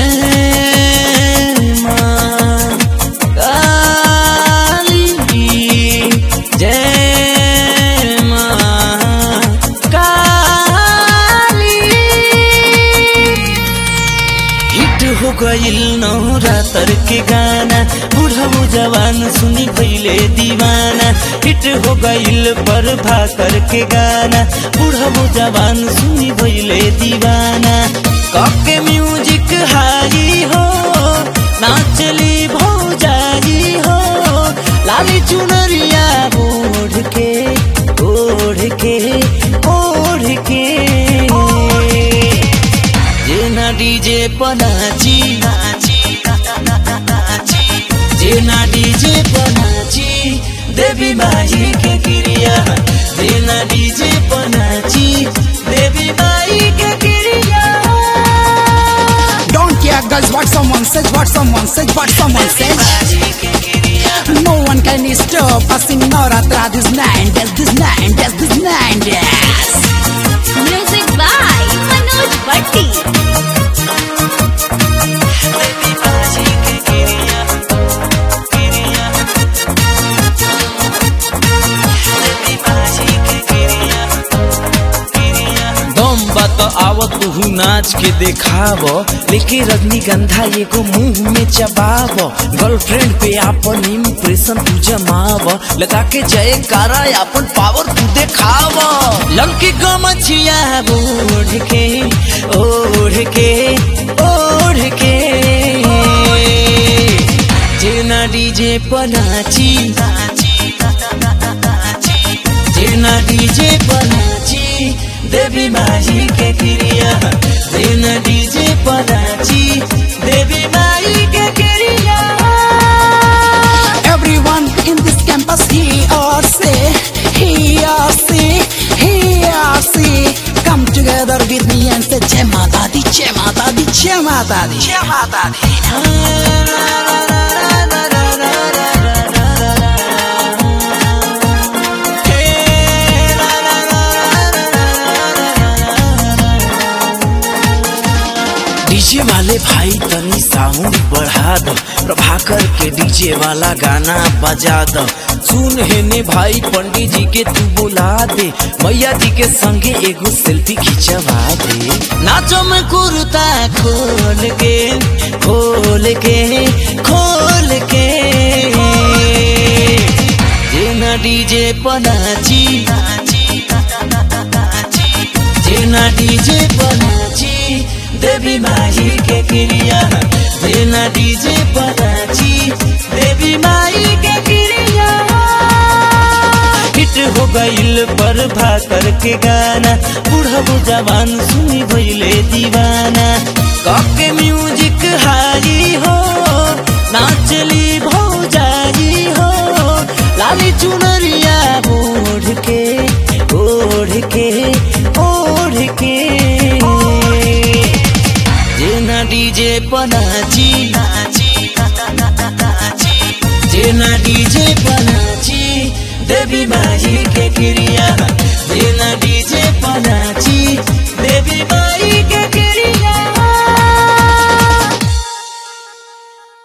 जय माँ काली जय माँ काली हिट हो गइल नवरातर के गाना बुढ़ऊ जवान सुनी भइले दीवाना हिट हो गइल पर भाकर के गाना बुढ़ऊ जवान सुनी भइले दीवाना कके म्यूजिक हाई हो नाचली भौजाई हो लाली चुनरिया ओढ़ के ओढ़ के ओढ़ के जेना डीजे पनाची जेना डीजे पनाची देवी माई के क्रिया जेना डीजे पनाची देवी माई के क्रिया Don't care, girls, what someone says, what someone says, what someone says. माई के क्रिया No one can stop us in Navratra this nine days, this nine days, this nine days. Music by Manoj Bhatti. देवी माई के क्रिया क्रिया देवी माई के क्रिया क्रिया दम बात आवत तू नाच के देखाव लेके रजनीगंधा एगो मुंह में चबाव गर्लफ्रेंड पे आपन इम्प्रेशन तू जमाव लगा के जय कारा आपन पावर तू देखाव लंकी गमछिया ओढ़ के ओढ़ के ओढ़ के जेना डीजे पनाची जेना डीजे पनाची देवी माई के क्रिया जेना डीजे पनाची देवी माई के क्रिया Everyone in this campus, he or say, he or say, he or say, come together with me and say, Jai Mata Di, Jai Mata Di, Jai Mata Di, Jai Mata Di. DJ वाले भाई तनी sound बढ़ा दो प्रभाकर के DJ वाला गाना बजा दो सुन हेने भाई पंडित जी के तू बुला दे मैया जी के संगे एगो सेल्फी खिंचवा दे नाचो में कुर्ता खोल के खोल के खोल के जेना डीजे पनाची जेना डीजे पनाची देवी माई के क्रिया जेना डीजे पनाची देवी माई के क्रिया हिट हो गइल पर भाकर के गाना बुढ़ऊ जवान सुनी भइले दीवाना कके म्यूजिक हाई हो नाचली भौजाई हो लाली चुनरिया ओढ़ के ओढ़ के ओढ़ के जेना डीजे पनाची जेना डीजे पनाची देवी माई के क्रिया